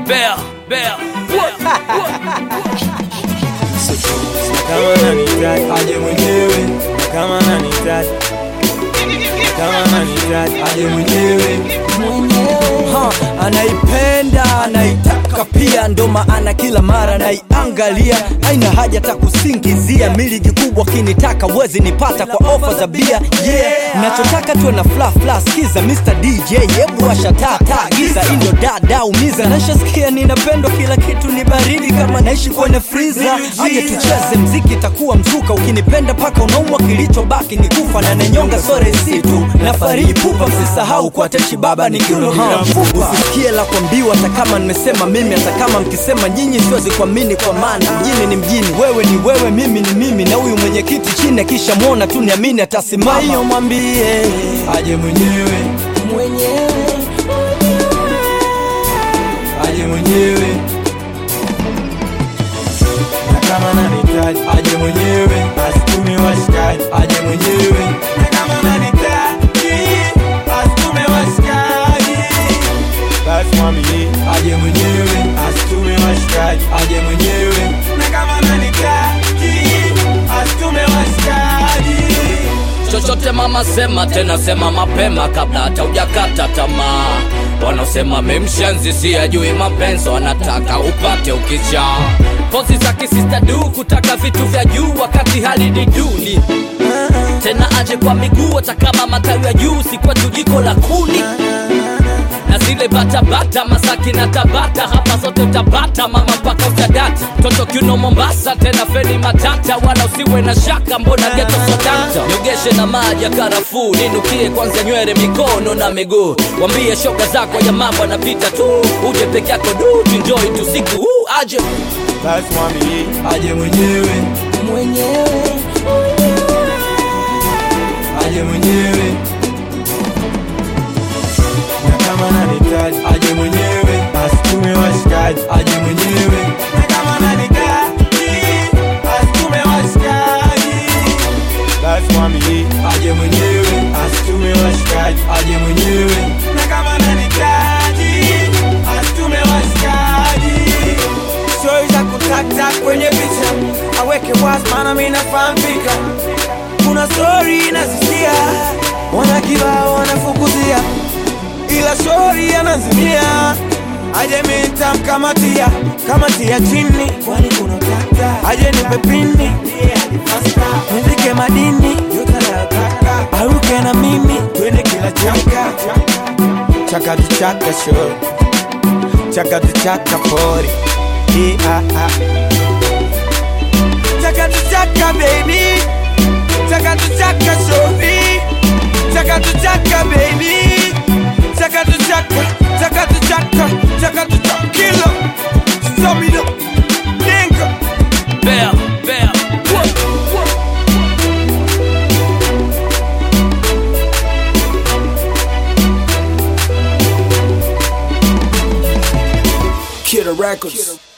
Bear, bear. kama nanihitaji aje mwenyewe, kama nanihitaji kama nanihitaji aje mwenyewe. Ha, anaipenda anaitaka pia ndo maana kila mara naiangalia aina haja ta kusingizia miligi kubwa kinitaka wezi nipata kwa ofa za bia yeah nachotaka tuwe na fla fla skiza Mr. DJ hebu washa taa taa giza indo dada umiza nashasikia ninapendwa kila kitu ni baridi kama naishi kwenye friza aje tucheze mziki takuwa mzuka ukinipenda paka unaumwa kilichobaki ni kufa na nenyonga sore situ na fariji pupa msisahau kwa techi baba ni kiuno bila mfupa usisikie la kuambiwa hata kama nimesema mimi hata kama mkisema nyinyi siwezi kuamini kwa maana mjini ni mjini wewe ni wewe mimi ni mimi na huyu mwenyekiti chini akisha mwona tu niamini atasimama hiyo mwambie aje mwenyewe aje mwenyewe na kama nanihitaji aje mwenyewe asitume washikaji aje mwenyewe na kama nanihitaji asitume washikaji basi mwambie aje mwenyewe asitume washikaji aje mwenyewe na kama nanihitaji asitume washikaji chochote mama sema tena sema mapema kabla hata ujakata tamaa wanaosema memshenzi si ajui mapenzi wanataka upate ukicha pozi za kisista du kutaka vitu vya juu wakati hali ni duni tena aje kwa miguu hata kama matawi ya juu si kwetu jiko la kuni na zile batabata masaki na tabata hapa zote utapata mama mpaka utadata toto kiuno mombasa tena feni matata wala usiwe na shaka mbona geto sodata nyogeshe na maji ya karafuu ninukie kwanza nywele mikono na miguu wambie shoga zako ya mambo anapita tu uje peke yako du tunjoi tu siku huu aje basi mwambie aje mwenyewe aje mwenyewe na kama nanihitaji aje mwenyewe asitume washikaji aje mwenyewe na kama nanihitaji asitume washikaji basi mwambie aje mwenyewe asitume washikaji aje mwenyewe na kama nanihitaji asitume washikaji stori za kutata kwenye picha aweke wazi maana mi nafahamika kuna stori nazisikia wana kibao wanafukuzia ila stori anazimia aje mitamkamatia kamatia chini kwani kuna tata aje nipe pini nivike madini yote anayotaka aruke na mimi twende kila chaka chakati chaka show chakati chaka pori yeah, ah, ah. Chakatu chaka baby Chakatu chaka shobi Chakatu chaka baby Chakatu chaka Chakatu chaka Chakatu chaka kilo Stomino Dinka bear, bear. Kid Records